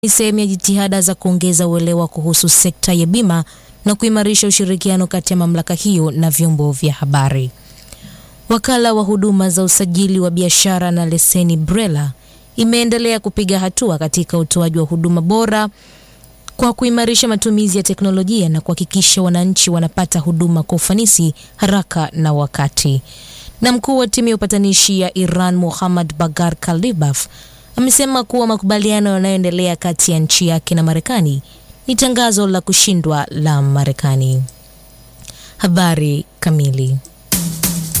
ni sehemu ya jitihada za kuongeza uelewa kuhusu sekta ya bima na kuimarisha ushirikiano kati ya mamlaka hiyo na vyombo vya habari. Wakala wa huduma za usajili wa biashara na leseni BRELA imeendelea kupiga hatua katika utoaji wa huduma bora kwa kuimarisha matumizi ya teknolojia na kuhakikisha wananchi wanapata huduma kwa ufanisi, haraka na wakati. Na mkuu wa timu ya upatanishi ya Iran Muhammad Bagar Kalibaf amesema kuwa makubaliano yanayoendelea kati ya nchi yake na Marekani ni tangazo la kushindwa la Marekani. Habari kamili.